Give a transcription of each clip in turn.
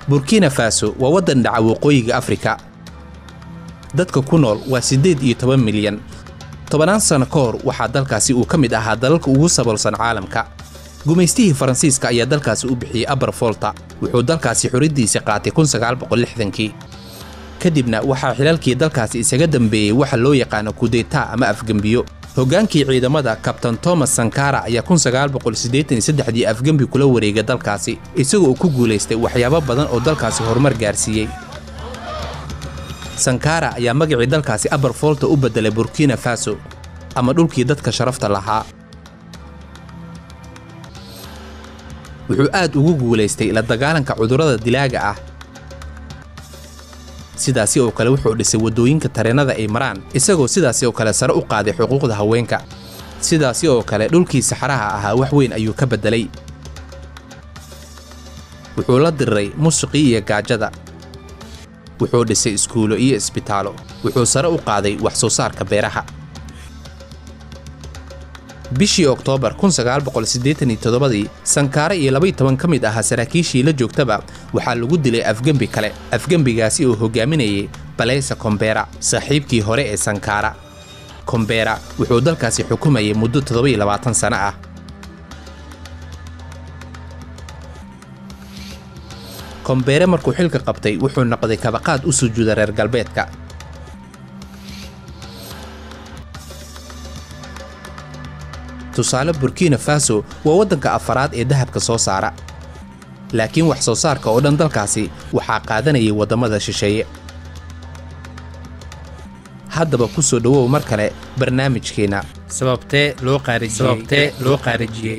burkina faso waa waddan dhaca waqooyiga afrika dadka ku nool waa siddeed iyo toban milyan tobannaan sanno ka hor waxaa dalkaasi uu ka mid ahaa dalalka ugu saboolsan caalamka gumaystihii faransiiska ayaa dalkaasi u bixiyey abarfolta wuxuu dalkaasi xuriddiisa qaatay kii kadibna waxaa xilalkii dalkaasi isaga dambeeyey waxa loo yaqaano kudeta ama afgembiyo hoggaankii ciidamada kabtan tomas sankara ayaa dii afgembi kula wareegay dalkaasi isagoo uu ku guulaystay waxyaabo badan oo dalkaasi horumar gaarsiiyey sankara ayaa magacii dalkaasi abarfolta u beddelay burkina faso ama dhulkii dadka sharafta lahaa wuxuu aad ugu guulaystay la dagaalanka cudurrada dilaaga ah sidaasi oo kale wuxuu dhisay waddooyinka tareennada ay maraan isagoo sidaasi oo kale sare u qaaday xuquuqda haweenka sidaasi oo kale dhulkii saxaraha ahaa wax weyn ayuu ka beddelay wuxuu la diriray musuqii iyo gaajada wuxuu dhisay iskuulo iyo isbitaalo wuxuu sare u qaaday wax soo saarka beeraha bishii oktoobar dii sankaare iyo labaiy toban ka mid ahaa saraakiishii la joogtaba waxaa lagu dilay afgembi kale afgembigaasi oo hogaaminayay baleysa kombera saaxiibkii hore ee sankaara kombera wuxuu dalkaasi xukumayay muddo toddobayilabaatan sano ah kombere markuu xilka qabtay wuxuu noqday kabaqaad u sujuuda reer galbeedka tusaale burkina faso waa waddanka afaraad ee dahabka soo saara laakiin wax soo saarka oo dhan dalkaasi waxaa qaadanayay waddamada shisheeye haddaba ku soo dhowow mar kale barnaamijkeenna sababtee loo sababtee loo qaarijiyey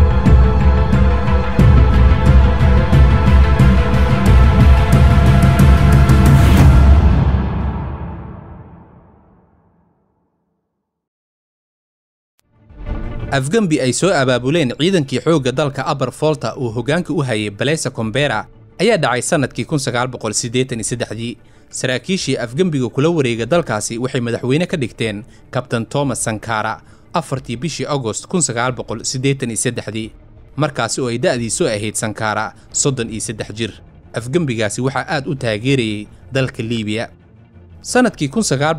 afgembi ay soo abaabuleen ciidankii xoogga dalka abar folta uu hoggaanka u hayay baleysa kombera ayaa dhacay sannadkii dii saraakiishii afgembiga kula wareega dalkaasi waxay madaxweyne ka dhigteen kabtan tomas sankara afartii bishii agost dii markaasi oo ay da'diisu ahayd sankara soddon iyo saddex jir afgembigaasi waxaa aad u taageerayey dalka liibiya sannadkii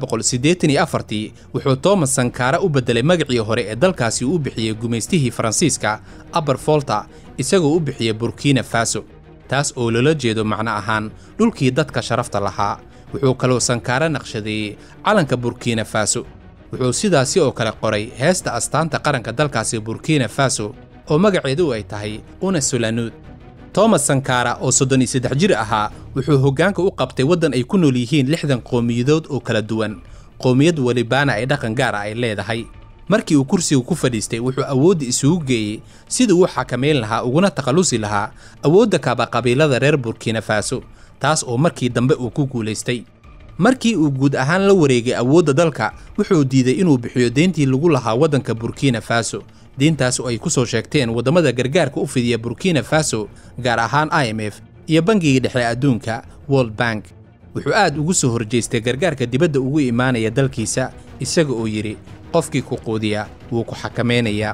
wuxuu tomas sankara u beddelay magacii hore ee dalkaasi uu u bixiyey gumaystihii faransiiska abarfolta isagoo u bixiyey burkina faso taas oo loola jeedo macno ahaan dhulkii dadka sharafta lahaa wuxuu kaloo sankaara naqshadeeyey calanka burkina faso wuxuu sidaasi oo kale qoray heesta astaanta qaranka dalkaasi burkina faso oo magaceedu ay tahay una sulanuud tomas sankara oo soddon iyo saddex jir ahaa wuxuu hoggaanka u qabtay waddan ay ku nool yihiin lixdan qowmiyadood oo kala duwan qowmiyad welibaana ay dhaqan gaar ah ay leedahay markii uu kursiga ku fadhiistay wuxuu awoodda isugu geeyey siduu u xakamayn lahaa uguna takhallusi lahaa awoodda kaaba qabiilada reer burkina faso taas oo markii dambe uu ku guulaystay markii uu guud ahaan la wareegay awoodda dalka wuxuu diiday inuu bixiyo deyntii lagu lahaa waddanka burkina faso deyntaas oo ay ku soo sheegteen waddamada gargaarka u fidiya burkina faso gaar ahaan i m f iyo bangiga dhexe adduunka world bank wuxuu aad ugu soo horjeestay gargaarka dibadda ugu imaanaya dalkiisa isaga oo yidhi qofkii ku quudiya wuu ku xakamaynayaa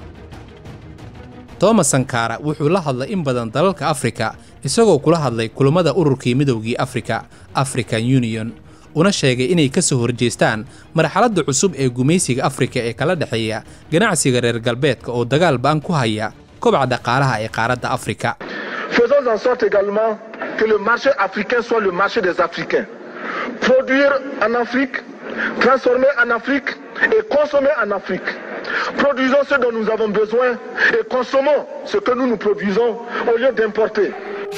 tomas sankara wuxuu la hadlay in badan dalalka afrika isagoo kula hadlay kulammada ururkii midowgii afrika african union una sheegay inay ka soo horjeestaan marxaladda cusub ee gumaysiga afrika ee kala dhexeeya ganacsiga reer galbeedka oo dagaal ba'an ku haya kobaca dhaqaalaha ee qaaradda afrika Faisons en sorte également que le marché africain soit le marché des Africains. Produire en Afrique, transformer en Afrique et consommer en Afrique. Produisons ce dont nous avons besoin et consommons ce que nous nous produisons au lieu d'importer.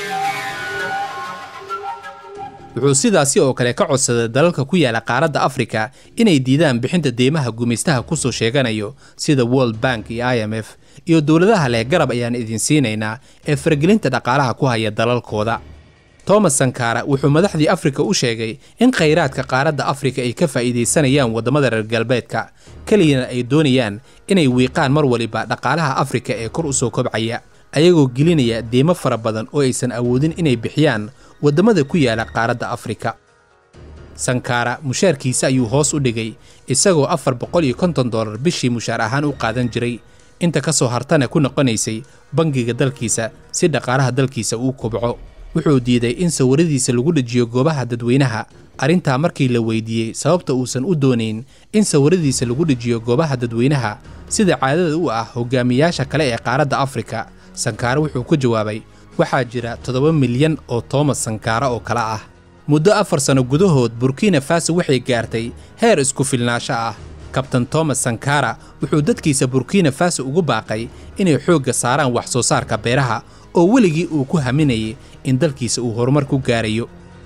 wuxuu sidaasi oo kale ka codsaday dalalka ku yaala qaaradda afrika inay diidaan bixinta deymaha gumaystaha ku soo sheeganayo sida world bank iyo i m f iyo dowladaha leh garab ayaan idin siinaynaa ee faragelinta dhaqaalaha ku haya dalalkooda tomas sankara wuxuu madaxdii afrika u sheegay in khayraadka qaaradda afrika ay ka faa'iidaysanayaan waddamada reer galbeedka keliyana ay doonayaan inay wiiqaan mar waliba dhaqaalaha afrika ee kor u soo kobcaya ayagoo gelinaya deymo fara badan oo aysan awoodin inay bixiyaan waddamada ku yaala qaaradda afrika sankara mushaarkiisa ayuu hoos u dhigay isagoo afar boqol iyo konton dollar bishii mushaar ahaan u qaadan jiray inta ka soo hartana ku noqonaysay bangiga dalkiisa si dhaqaalaha dalkiisa uu kobco wuxuu diiday in sawiradiisa lagu dhejiyo goobaha dadweynaha arrintaa markii la weydiiyey sababta uusan u doonayn in sawiradiisa lagu dhejiyo goobaha dadweynaha sida caadada u ah hogaamiyaasha kale ee qaaradda afrika sankaare wuxuu ku jawaabay waxaa jira toddoba milyan oo toomas sankaara oo kale ah muddo afar sanno gudahood burkina faso waxay gaartay heer isku filnaasho ah kabtan toomas sankara wuxuu dadkiisa burkina faso ugu baaqay inay xoogga saaraan wax soo saarka beeraha oo weligii uu ku haminayay in dalkiisa uu horumar ku gaarayo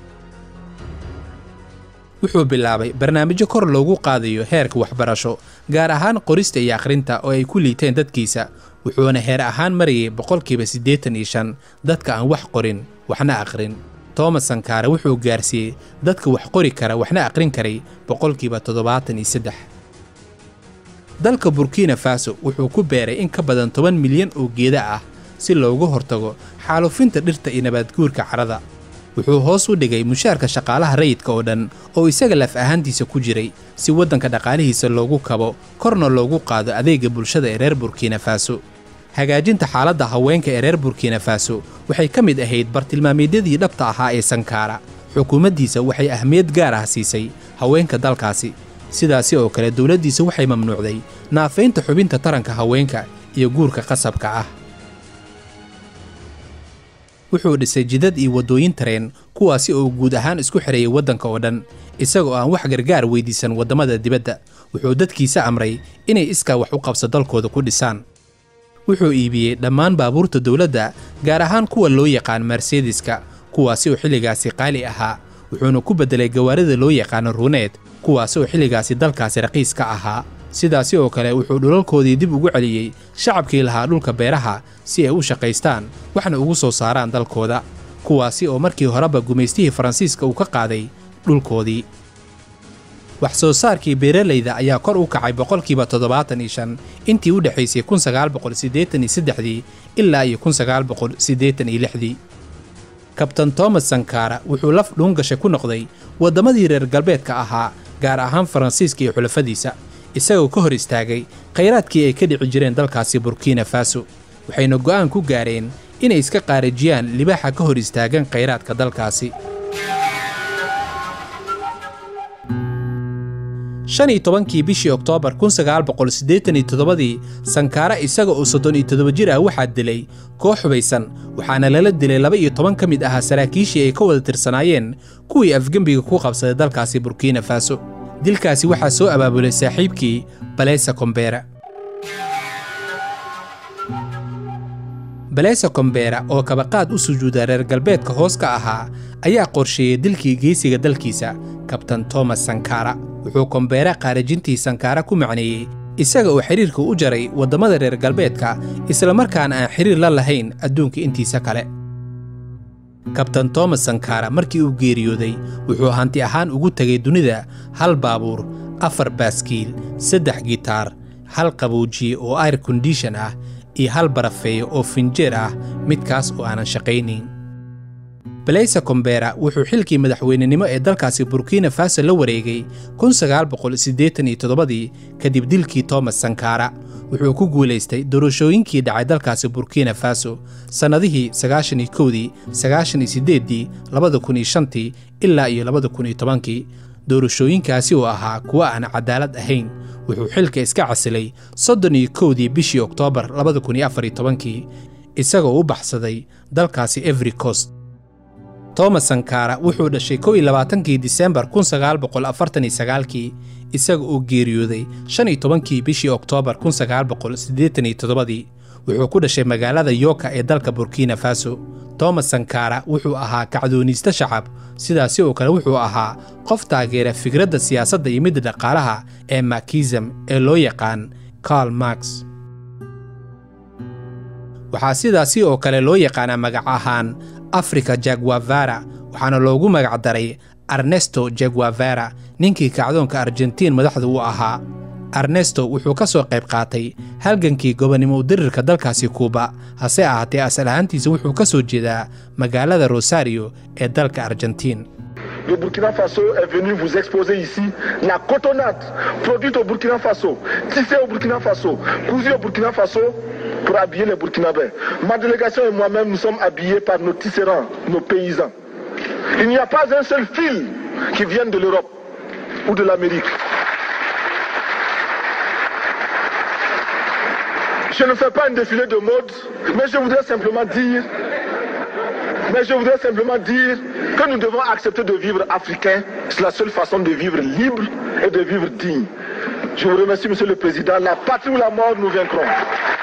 wuxuu bilaabay barnaamijyo kor loogu qaadayo heerka waxbarasho gaar ahaan qorista iyo akhrinta oo ay ku liiteen dadkiisa wuxuuna heer ahaan marayay boqolkiiba siddeetan iyo shan dadka aan wax qorin waxna akhrin toomas sankaare wuxuu gaarsiiyey dadka wax qori kara waxna akhrin karay boqolkiiba toddobaatan iyo saddex dalka burkina faso wuxuu ku beeray in ka badan toban milyan oo geeda ah si loogu hortago xaalufinta dhirta iyo nabaadguurka carrada wuxuu hoos u dhigay mushaarka shaqaalaha rayidka oo dhan oo isaga laf ahaantiisa ku jiray si waddanka dhaqaalihiisa loogu kabo korna loogu qaado adeega bulshada ee reer burkina faso hagaajinta xaaladda haweenka ee reer burkina faso waxay ka mid ahayd bartilmaameedyadii dhabta ahaa ee sankaara xukuumaddiisa waxay ahmiyad gaar ah siisay haweenka dalkaasi sidaasi oo kale dowladdiisa waxay mamnuucday naafaynta xubinta taranka haweenka iyo guurka qasabka ah wuxuu dhisay jidad iyo waddooyin tareen kuwaasi oo guud ahaan isku xidhayay waddanka oo dhan isagoo aan wax gargaar weydiisan waddamada dibadda wuxuu dadkiisa amray inay iskaa wax u qabso dalkooda ku dhisaan wuxuu iibiyey dhammaan baabuurta dowladda gaar ahaan kuwa loo yaqaan mersedeska kuwaasi oo xilligaasi qaali ahaa wuxuuna ku beddelay gawaarida loo yaqaano ruuneed kuwaasi oo xilligaasi dalkaasi raqiis ka ahaa sidaasi oo kale wuxuu dhulalkoodii dib ugu celiyey shacabkii lahaa dhulka beeraha si ay u shaqaystaan waxna ugu soo saaraan dalkooda kuwaasi oo markii horeba gumaystihii faransiiska uu ka qaaday dhulkoodii wax soo saarkii beeralayda ayaa kor u kacay boqolkiiba toddobaatan iyo shan intii u dhexaysay kun sagaal boqol siddeetan iyo saddexdii ilaa iyo kun sagaal boqol siddeetan iyo lixdii kabtan toomas sankara wuxuu laf dhuungasha ku noqday waddamadii reer galbeedka ahaa gaar ahaan faransiiska iyo xulafadiisa isagoo ka hor istaagay khayraadkii ay ka dhici jireen dalkaasi burkina faso waxayna go'aan ku gaareen inay iska qaarajiyaan libaaxa ka hor istaagan khayraadka dalkaasi shan iyo tobankii bishii oktoobar kun sagaal boqol siddeetan iyo toddobadii sankaara isaga oo soddon iyo toddoba jir ah waxaa dilay koox hubaysan waxaana lala dilay laba iyo toban ka mid ahaa saraakiishii ay ka wada tirsanaayeen kuwii afgembiga ku qabsaday dalkaasi burkina faso dilkaasi waxaa soo abaabulay saaxiibkii balesa kombera balesa kombera oo kabaqaad u sujuuda reer galbeedka hoos ka ahaa ayaa qorsheeyey dilkii geesiga dalkiisa kabtan toomas sankara wuxuu kombera qaarajintii sankaara ku macneeyey isaga oo xidhiirka u jaray waddamada reer galbeedka islamarkaana aan xidhiir la lahayn adduunka intiisa kale kabtan toomas sankara markii uu geeriyooday wuxuu hanti ahaan ugu tegay dunida hal baabuur afar baaskiil saddex gitaar hal qaboujiye oo air kondishon ah iyo hal barafeeyo oo finjeer ah midkaas oo aanan shaqaynayn baleysa kombera wuxuu xilkii madaxweynenimo ee dalkaasi burkina faso la wareegay kun sagaal boqol siddeetan iyo toddobadii kadib dilkii toomas sankara wuxuu ku guulaystay doorashooyinkii dhacay dalkaasi burkina faso sannadihii sagaashan iyo kowdii sagaashan iyo siddeeddii labada kun iyo shantii ilaa iyo labada kun iyo tobankii doorashooyinkaasi oo ahaa kuwo aan cadaalad ahayn wuxuu xilka iska casilay soddon iyo kowdii bishii oktoobar labada kun iyo afar iyo tobankii isagoo u baxsaday dalkaasi every coast toomas sankara wuxuu dhashay kow iyo labaatankii disembar kun sagaal boqol afartan iyo sagaalkii isaga oo geeriyooday shan iyo tobankii bishii oktoobar kun sagaal boqol siddeetan iyo toddobadii wuxuu ku dhashay magaalada yoka ee dalka burkina faso toomas sankara wuxuu ahaa kacdooniiste shacab sidaasi oo kale wuxuu ahaa qof taageera fikradda siyaasadda iyo midda dhaqaalaha ee makism ee loo yaqaan karl marx waxaa sidaasi oo kale loo yaqaanaa magac ahaan africa jaguavara waxaana loogu magac daray ernesto jaguavara ninkii kacdoonka argentiin madaxda u ahaa ernesto wuxuu ka soo qayb qaatay halgankii gobonnimo udirirka dalkaasi kuuba hase ahaatee asal ahaantiisa wuxuu ka soo jeedaa magaalada rosario ee dalka argentiin Le Burkina Faso est venu vous exposer ici la cotonnade produite au Burkina Faso, tissée au Burkina Faso, cousue au Burkina Faso pour habiller les Burkinabés. Ma délégation et moi-même, nous sommes habillés par nos tisserands, nos paysans. Il n'y a pas un seul fil qui vienne de l'Europe ou de l'Amérique. Je ne fais pas un défilé de mode, mais je voudrais simplement dire, mais je voudrais simplement dire que nous devons accepter de vivre africain. C'est la seule façon de vivre libre et de vivre digne. Je vous remercie, Monsieur le Président. La patrie ou la mort, nous vaincrons.